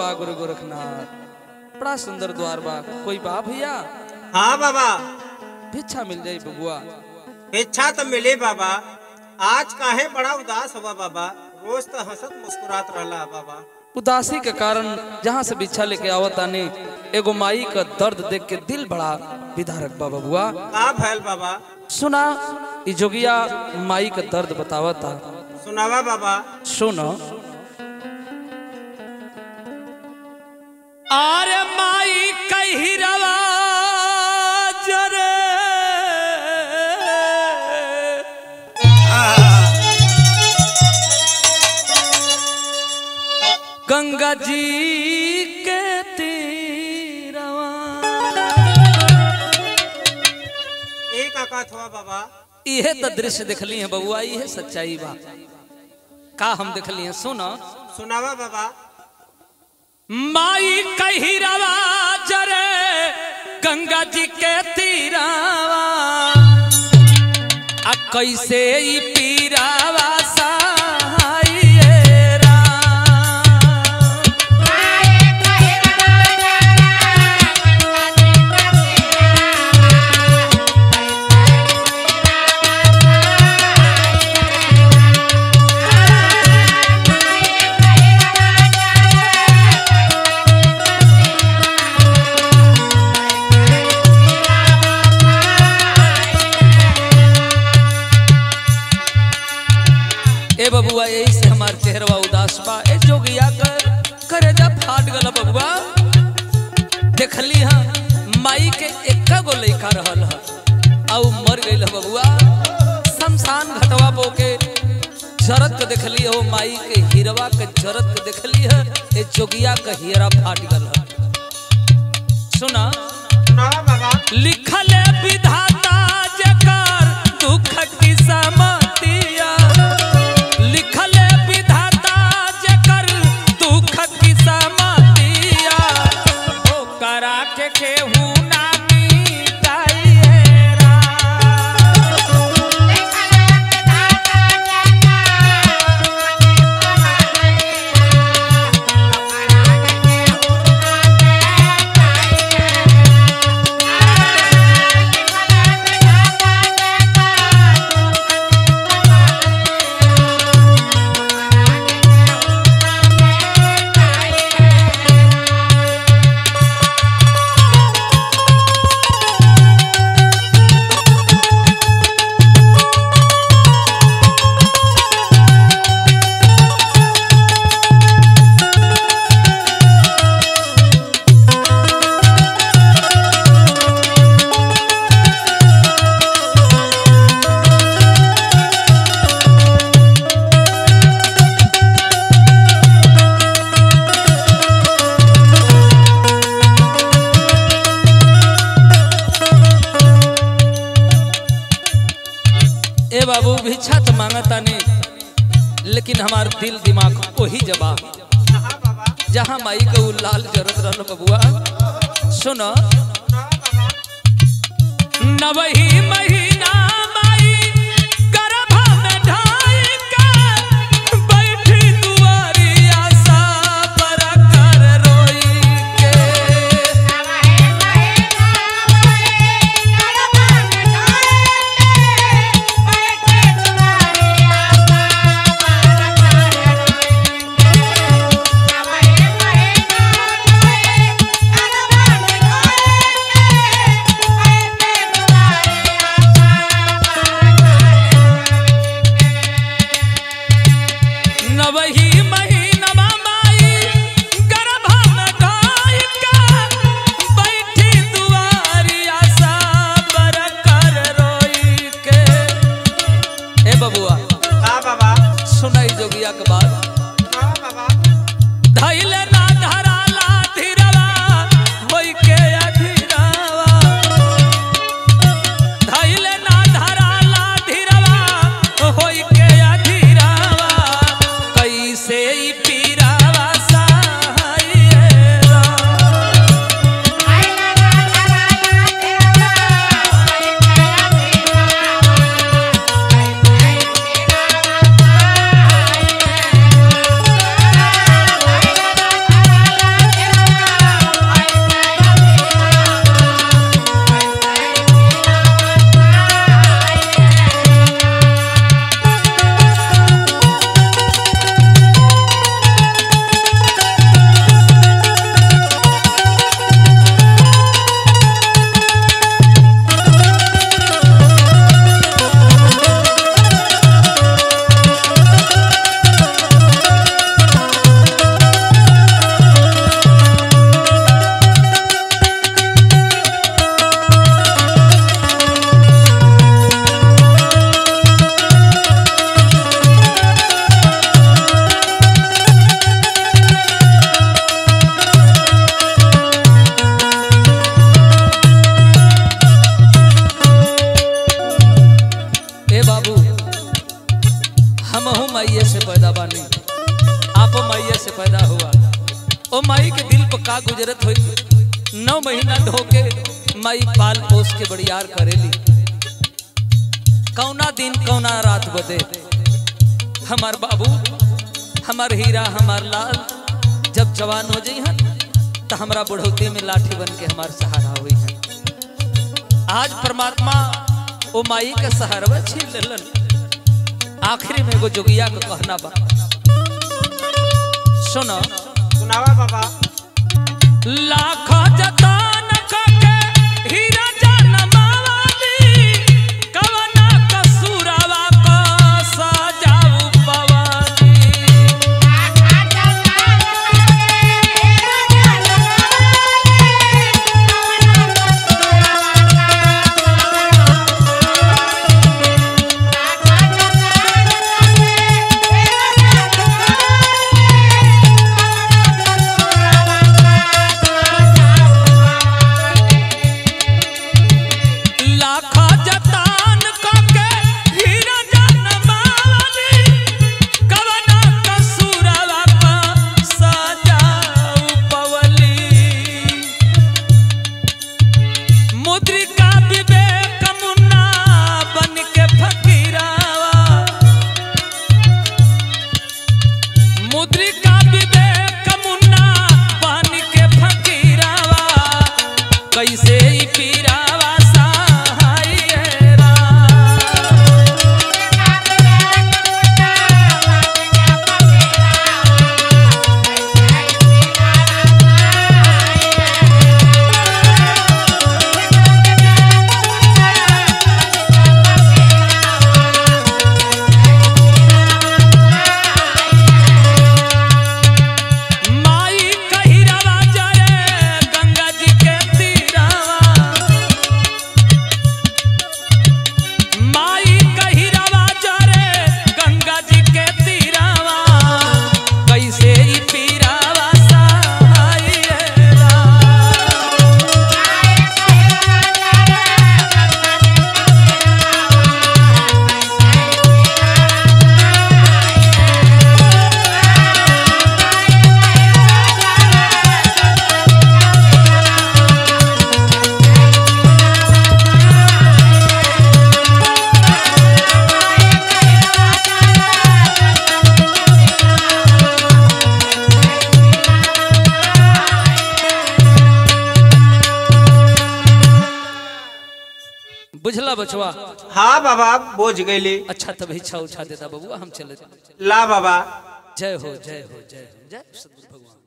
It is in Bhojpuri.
बा गुरु गोरखनाथ बड़ा सुंदर द्वार बा कोई बा भैया हाँ बाबा भिक्षा मिल जाई बबुआ इच्छा तो मिले बाबा आज काहे बड़ा उदास हुआ बाबा रोज तो हंसत मुस्कुरात रहला बाबा उदासी के कारण जहाँ से भिक्षा लेके आवत आने एगो माई का दर्द देख के दिल बड़ा विदारक बा बबुआ का भैल बाबा सुना ई जोगिया माई का दर्द बतावता सुनावा बाबा सुनो अरे माई कही रवा जरे गंगा जी के तीरवा एक आकात हुआ बाबा इहे तो दृश्य देखली है बबुआ इहे सच्चाई बा का हम देखली है सुनो सुनावा बाबा माई कही रवा जरे गंगा जी के तीरावा आ कैसे ई पीरावा सहाइए राम। ए बबुआ यही से हमार चेहरवा उदास बा ए जोगिया कर करे जा फाट गल बबुआ देखली हां माई के एक्का गो लइका रहल ह आउ मर गइल ह बबुआ शमशान घटवा बो के जरत के देखली हो माई के हिरवा के जरत के देखली है ए जोगिया के हियरा फाट गल ह सुना सुनावा बाबा लिखल विधाता जकर दुख की समतिया लिखल विधाता जकर दुख की समतिया ओकरा के केहू ना मिटाइए राम। ए बाबू भिक्षा तो मांगता नहीं लेकिन हमार दिल दिमाग वही जवाब हाँ बाबा जहाँ माई के उ लाल जरत रहल बबुआ सुनो सुनावा बाबा नवही महीना माई गर्भा में ढाई के बैठी दुआरिया सा पर कर रोई के नवही महीनमा माई गर्भा में ढाई के बैठी दुआरिया सा पर कर रोई के ए बबुआ हाँ बाबा सुनाई जोगिया के बाद सुनावा बाबा धैल ना धराला धीरवा होई के अधीरवा धैल ना धराला धीरवा होई के अधीरवा कैसे ई पीरावा सहाइए राम। Thank you. हमहू माइये से पैदा बानी आपो माइये से पैदा हुआ ओ माई के दिल पर का गुजरत हुई नौ महीना ढोके माई पाल पोस के बड़ियार करेली कौना दिन कौना रात बदे हमार बाबू हमार हीरा हमार लाल जब जवान हो जाई हैं तो हमारा बुढ़ौती में लाठी बन के हमार सहारा हुई है आज परमात्मा ओ माई के सहारवा छीन लेलन आखिरी में एगो जोगिया के कहना बा सुनो सुनावा बाबा लाख जतान कके हीरा जनमावली कवना कसूरवा क सजाऊ पवनी लाख जतान कके हीरा जनमावली कवना कसूरवा क सजाऊ पवली मुद्रिका विवेक मुन्ना बन के फकीरावा मुद्रिका विवेक मुन्ना बन के फकीरावा कैसे ई पीरावा सहाय राम माई कहिरावा जरे गंगा जी के तीरावा माई कहिरावा जरे गंगा जी के तीरावा कैसे ई पीरावा सहाय राम बुझला बचवा हाँ बाबा बोझ गईली अच्छा तब इच्छा उछा देता बबुआ हम चले ला बाबा जय हो जय हो जय हो जय सद्गुरु भगवान